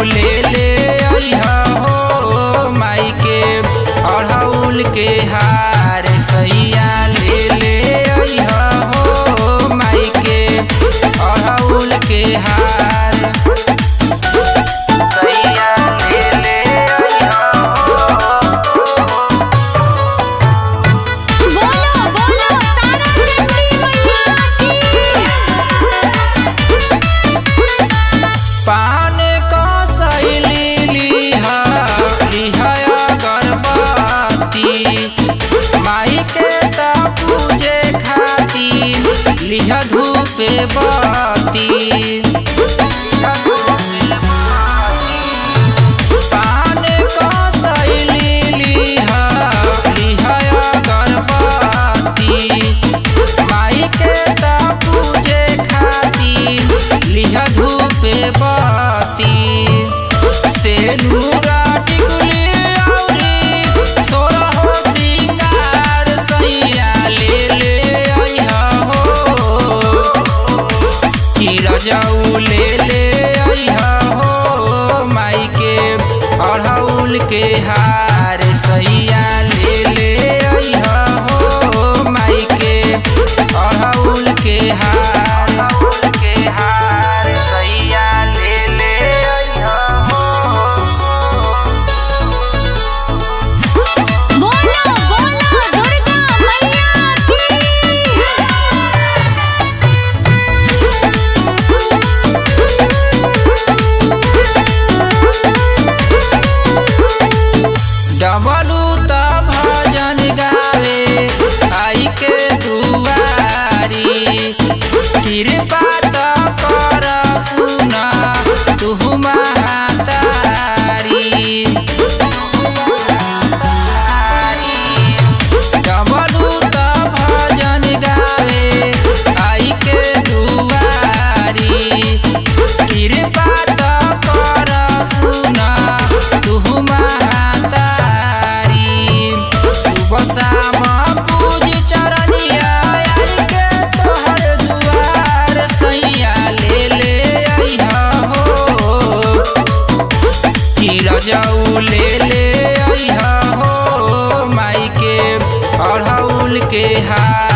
ले ले अइहा हो माई के अढ़ौल के हार सैया ले ले अइहा हो माई के अढ़ौल के हार सैया ले ले अइहा बोलो बोलो तारा चंडी मैया पान का सैली लिहा लिहा अगरबत्ती माई के ता पूजे खातिर लिहा धूप बत्ती पान का सैली लिहा लिहा अगरबत्ती माई के ता पूजे खातिर लिहा धूप बत्ती से नूरा टिकुली औरी सोरहो सिंगार सैया ले ले अइहा हो कि रजऊ ले ले अइहा हो माई के अढ़ौल के हार सैया ले ले अइहा हो माई के अढ़ौल के हार अढ़ौल के हार सैया ले ले अइहा हो बोलो बोलो दुर्गा मैया डबलू त भजन गावे आई के दुआरी कृपा त कर सुन तुहु महातारी डबलू त भजन गावे आई के दुआरी कृपा त कर सुन तुहु महातारी सुबह शाम पूज चरनिया आई के तोहर दुआर सैया ले ले अइहा हो कि रजऊ ले ले अइहा हो माई के अढ़ौल के हार